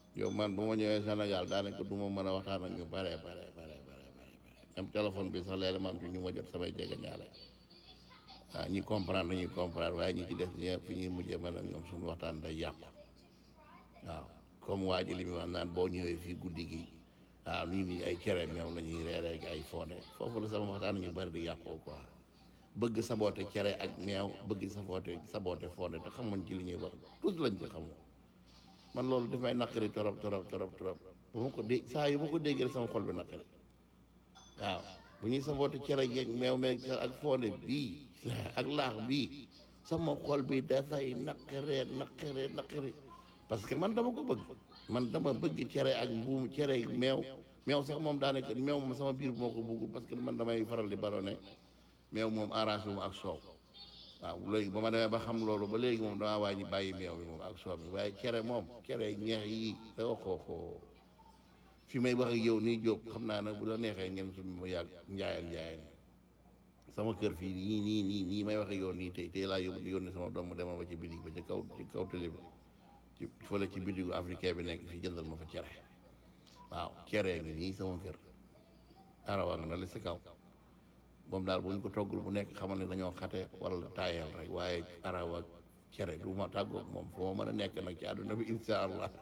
yow man bu ma ñëwee Sénégal daanaka du ma mën a waxtaan ak ñu bare bare bare bare bare même téléphone bi sax léeg-léeg ma am ci ñu ma jot samay jege ñaale waaw ñi comprendre ñuy comprendre waaye ñi ci def ñëpp fi ñuy mujjee man ak ñoom suñu waxtaan day yàqu waaw comme waa ji li muy wax naan boo ñëwee fii guddi gi waaw nii nii ay cere meew la ñuy reeree ak ay fonde foofu la sama waxtaan ñu bari di yàqoo quoi bëgg saboote cere ak meew bëgg saboote saboote fonde te xamuñ ci li ñuy wax tous lañ ci xamul man loolu daf may naqari torop torop torop torop bu ma ko dégg saa yu ma ko déggee rek sama xol bi naqari waaw bu ñuy saboote cere yeeg meew meeg ak fonde bii ak laax bii sama xol bi dafay naqaree naqaree naqari parce que man dama ko bëgg man dama bëgg cere ak mbuum cere ak meew meew sax moom daanaka meew moom sama biir moo ko bëggul parce que man damay faral di barone meew moom arrangé wu ma ak soow waaw léegi ba ma demee ba xam loolu ba léegi moom damaa wàññi bàyyi meew bi moom ak soow bi waaye cere moom cere ñeex yi da xooxoo fi may wax ak yow nii jóg xam naa ne bu la neexee ngeen suñu mu yàgg njaayal njaayal sama kër fii nii nii nii nii may wax ak yow nii tey tey laa yóbbu yónni sama doom mu demal ba ci bitig ba ci kaw ci kaw télé bi ci fële ci bitigu africain bi nekk fii jëndal ma fa cere waaw cere ngi nii sama kër arawa nga na la si kaw moom daal bu ñu ko toggul bu nekk xamal ne dañoo xate wala taayal rek waaye arawa cere du ma tàggoog moom foo ma mën a nekk nag ci àdduna bi insha allah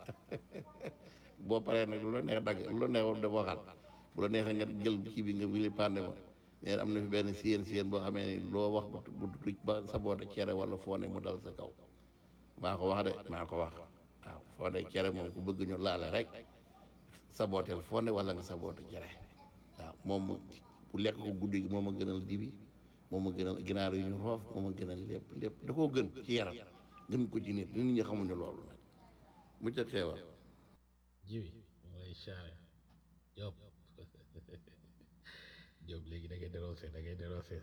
boo paree nag lu la neex dagg lu la neex war def waxal bu la neexee nga jël kii bi nga wili pande ma neen am na fi benn siyeen siyeen boo xamee ni loo wax bu bu tuj ba saboote cere wala foone mu dal sa kaw maa ko wax de maa ko wax waaw foone cere moom ku bëgg ñu laale rek sabooteel foone wala nga saboote cere waaw moom bu lekk ko guddi gi moom a gënal dibi moom a gënal ginaar yu ñu roof moom a gënal lépp lépp da koo gën ci yaram gën ko ci nit nit ñi xamuñu loolu nag mu ca xeewal jiwi mu lay chaare Diop Diop léegi da ngay déroosé da ngay déroosé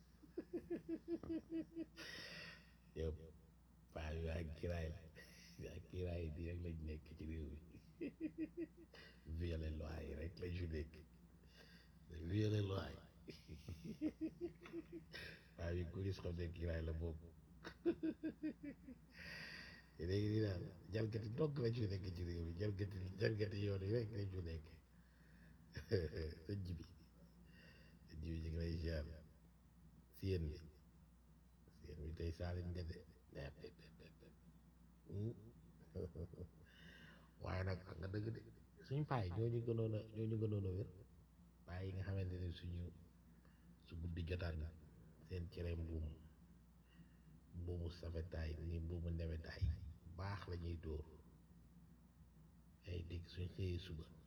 Diop paa yu ak kiraay ak kiraay di rek lañ nekk ci réew mi violer loi yi rek lañ fi nekk violer loi yi paa yu ko gis xam ne kiraay la boobu léegi di daal jalgati dogg lañ fi nekk ci réew mi jalgati jalgati yoon yi rek lañ fi nekk sa jibi sa jibi ñu ngi lay ziar siyeen bi siyeen bi tey saalin nga de waaye nag nga dëgg de suñ paay ñooñu gënoon a ñooñu gënoon a wér paay yi nga xamante ne suñu su guddi jotaan seen cere mbuum mbuumu safetaay ni mbuumu newetaay baax la ñuy dóor ay dégg suñ xëyee suba